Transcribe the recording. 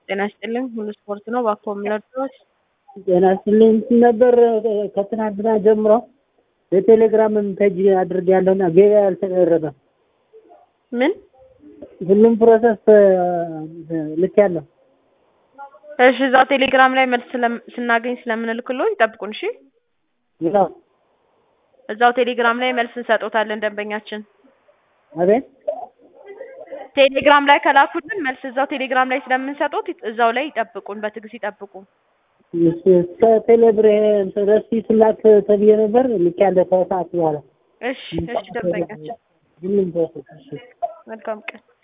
ጤና ይስጥልኝ ሁሉ ስፖርት ነው። እባክዎ የሚረዱት? ጤና ይስጥልኝ እንትን ነበር ከትናንትና ጀምሮ የቴሌግራምም ፔጅ አድርጌያለሁና ገበያ አልተደረገም። ምን? ሁሉም ፕሮሰስ ልኬያለሁ። እሺ እዛው ቴሌግራም ላይ መልስ ስለም- ስናገኝ ስለምንልክልዎ ይጠብቁን። እሺ ይኸው እዛው ቴሌግራም ላይ መልስ እንሰጦታለን ደንበኛችን። አቤት ቴሌግራም ላይ ከላኩልን መልስ እዛው ቴሌግራም ላይ ስለምንሰጦት እዛው ላይ ይጠብቁን፣ በትዕግስት ይጠብቁ። እሺ፣ እስከ ቴሌብር ረሲት ላክ ተብዬ ነበር ልኬያለሁ ከሰዓት በኋላ እሺ እሺ ደንበኛችን ሁሉም ፕሮሰስ እሺ መልካም ቀን